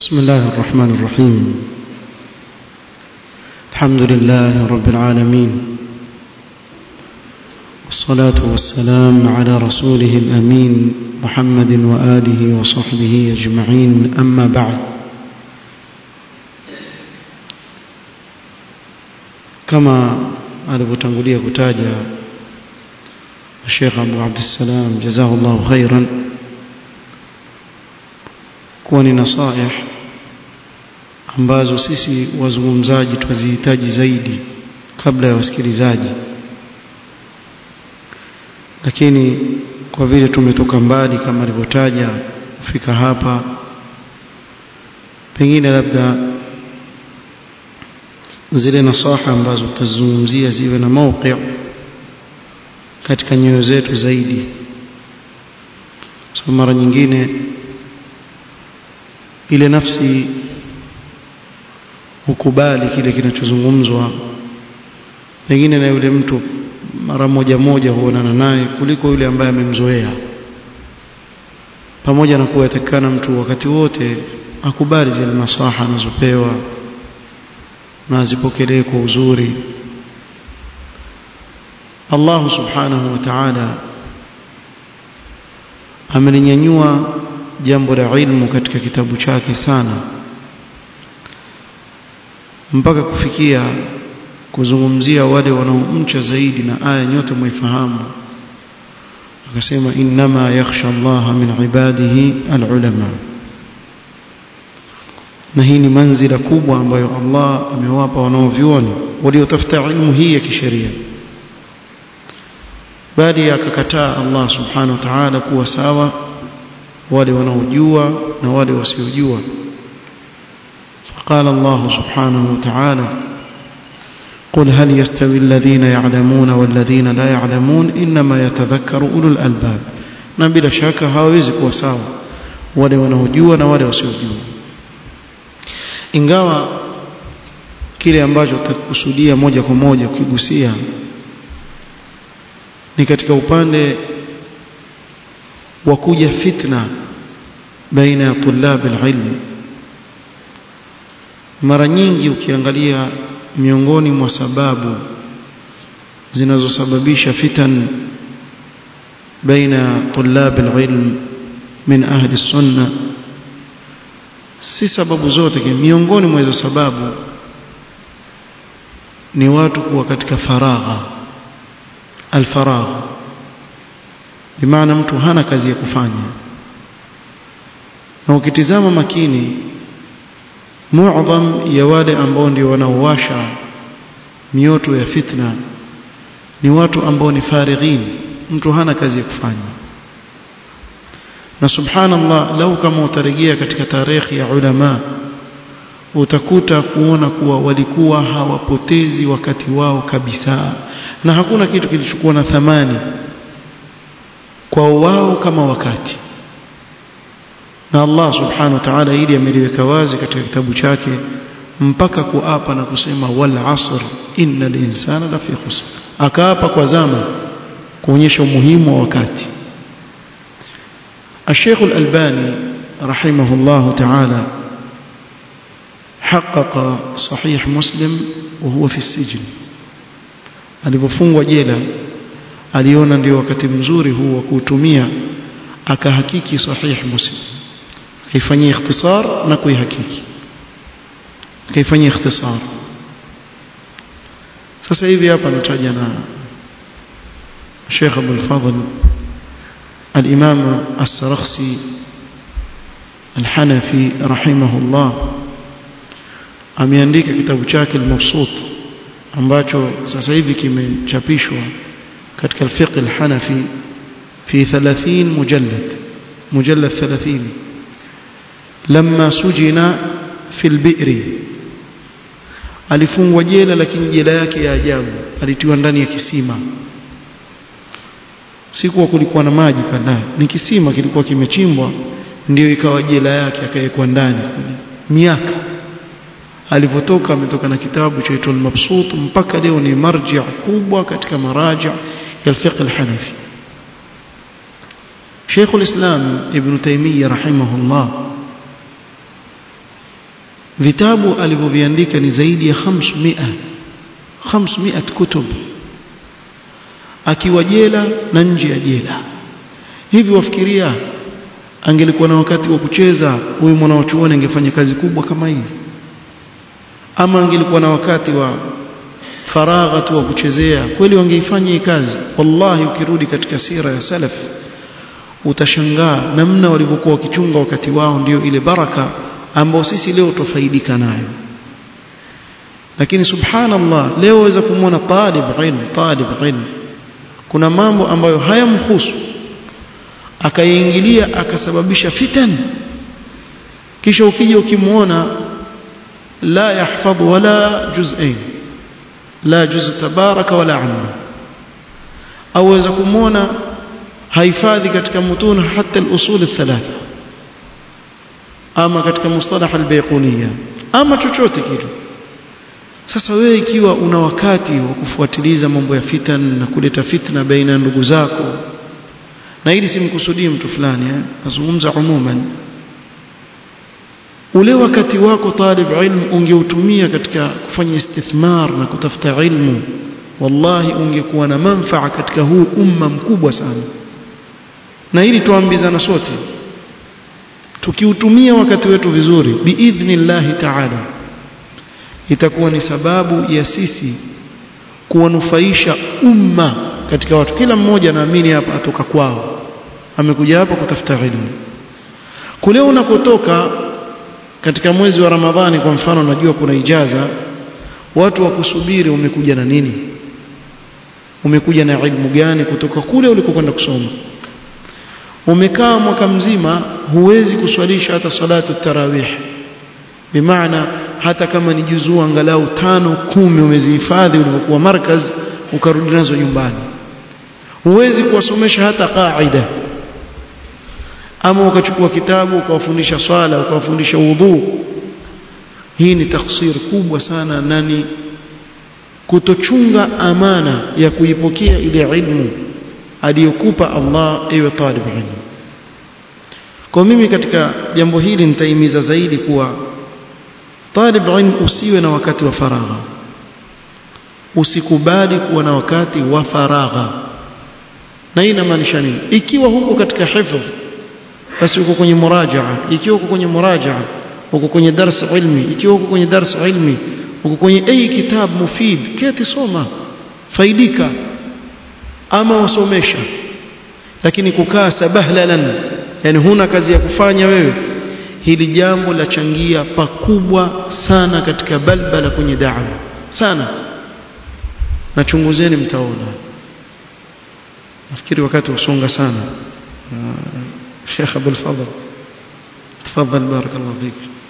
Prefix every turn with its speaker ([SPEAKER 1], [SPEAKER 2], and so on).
[SPEAKER 1] بسم الله الرحمن الرحيم الحمد لله رب العالمين والصلاة والسلام على رسوله الأمين محمد وآله وصحبه أجمعين أما بعد كما alivyotangulia kutaja Sheikh Abu Abdussalam jazahullahu khairan kuwa ni nasaih ambazo sisi wazungumzaji twazihitaji zaidi kabla ya wasikilizaji lakini kwa vile tumetoka mbali kama alivyotaja kufika hapa pengine labda zile nasaha ambazo tutazungumzia ziwe na mauqi katika nyoyo zetu zaidi so mara nyingine ile nafsi hukubali kile kinachozungumzwa pengine na yule mtu mara moja moja huonana naye kuliko yule ambaye amemzoea pamoja na kuwa yatakikana mtu wakati wote akubali zile nasaha anazopewa na azipokelee kwa uzuri Allah subhanahu wa ta'ala amelinyanyua jambo la ilmu katika kitabu chake sana mpaka kufikia kuzungumzia wale wanaomcha zaidi na aya nyote mwifahamu akasema innama yakhsha Allah min ibadihi alulama na hii ni manzila kubwa ambayo Allah amewapa wanaovyuoni waliotafuta ilmu hii ya kisheria bali akakataa Allah subhanahu wa ta'ala kuwa sawa wale wanaojua na wale wasiojua فقال الله سبحانه وتعالى قل هل يستوي الذين يعلمون والذين لا يعلمون إنما يتذكر أولو الألباب na bila shaka hawawezi kuwa sawa wale wanaojua na wale wasiojua ingawa kile ambacho tutakusudia moja kwa moja ukigusia ni katika upande wa kuja fitna baina ya tulab alilm mara nyingi ukiangalia miongoni mwa sababu zinazosababisha fitan baina tulab alilm min ahli sunna si sababu zote miongoni mwa hizo sababu ni watu kuwa katika faragha alfaragha bimaana mtu hana kazi ya kufanya na ukitizama makini muadham ya wale ambao ndio wanaowasha mioto ya fitna ni watu ambao ni farighin mtu hana kazi ya kufanya na subhanallah lau kama utarejea katika tarehe ya ulama utakuta kuona kuwa walikuwa hawapotezi wakati wao kabisa na hakuna kitu kilichokuwa na thamani kwa wao kama wakati na Allah subhanahu wa ta'ala ili ameliweka wazi katika kitabu chake mpaka kuapa na kusema wal asr innal insana lafi khusr akaapa kwa zama kuonyesha umuhimu wa wakati الشيخ الألباني رحمه الله تعالى حقق صحيح مسلم وهو في السجن alipofungwa jela aliona ndio wakati mzuri huu wa kuutumia akahakiki sahih muslim kaifanyia ikhtisar na kuihakiki kaifanyia ikhtisar sasa hivi hapa nataja na Sheikh Abdul Fadhl الإمام السرخسي الحنفي رحمه الله ameandika kitabu chake al-Mabsut ambacho sasa hivi kimechapishwa katika al-fiqh al-Hanafi fi 30 mujallad mujallad 30 lamma sujina fi al-bi'r alifungwa jela lakini jela yake ya ajabu alitiwa ndani ya kisima si kuwa kulikuwa na maji pale ni kisima kilikuwa kimechimbwa ndio ikawa jela yake akawekwa ndani miaka alivyotoka ametoka na kitabu chaitwa al-Mabsut mpaka leo ni marji kubwa katika maraji ya fiqh al-Hanafi Sheikh al-Islam Ibn Taymiyyah rahimahullah vitabu alivyoviandika ni zaidi ya 500 500 kutub akiwa jela na nje ya jela hivi wafikiria angelikuwa na wakati wa kucheza huyu mwanachuoni angefanya kazi kubwa kama hii ama angelikuwa na wakati wa faragha tu wa kuchezea kweli wangeifanya hii kazi wallahi ukirudi katika sira ya salaf utashangaa namna walivyokuwa wakichunga wakati wao ndio ile baraka ambao sisi leo tufaidika nayo lakini subhanallah leo waweza kumwona talib ilm talib ilm kuna mambo ambayo hayamhusu akayaingilia akasababisha fitan kisha ukija ukimwona la yahfadh wala juz'ain la juz tabaraka wala amma au waweza kumwona haifadhi katika mutun hata al-usul al-thalatha ama katika mustalah al-bayquniyya ama chochote kitu sasa wewe ikiwa una wakati wa kufuatiliza mambo ya fitan na kuleta fitna baina ya ndugu zako na hili simkusudii mtu fulani eh nazungumza umuman ule wakati wako talib ilmu ungeutumia katika kufanya istithmar na kutafuta ilmu wallahi ungekuwa na manfaa katika huu umma mkubwa sana na hili tuambizana sote tukiutumia wakati wetu vizuri biidhnillahi ta'ala itakuwa ni sababu ya sisi kuwanufaisha umma katika watu kila mmoja naamini hapa atoka kwao amekuja hapa kutafuta ilmu kule unakotoka katika mwezi wa Ramadhani kwa mfano najua kuna ijaza watu wa kusubiri umekuja na nini umekuja na ilmu gani kutoka kule ulikokwenda kusoma umekaa mwaka mzima huwezi kuswalisha hata salatu tarawih bimaana hata kama ni juzuu angalau tano kumi umezihifadhi ulivyokuwa markaz ukarudi nazo nyumbani huwezi kuwasomesha hata qaida ama ukachukua kitabu ukawafundisha swala ukawafundisha udhu hii ni taksir kubwa sana na ni kutochunga amana ya kuipokea ile ilmu aliyokupa Allah ewe talib ilmu kwa mimi katika jambo hili nitaimiza zaidi kuwa talib ilmu usiwe na wakati wa faragha usikubali kuwa na wakati wa faragha na hii inamaanisha nini ikiwa huko katika hifdh basi uko kwenye murajaa ikiwa uko kwenye murajaa uko kwenye dars ilmi ikiwa uko kwenye dars ilmi uko kwenye ai kitab mufid keti soma faidika ama wasomesha lakini kukaa sabahlalan yani huna kazi ya kufanya wewe hili jambo lachangia pakubwa sana katika balbala kwenye da'wa sana nachunguzeni mtaona nafikiri wakati usonga sana شيخ أبو الفضل تفضل بارك الله فيك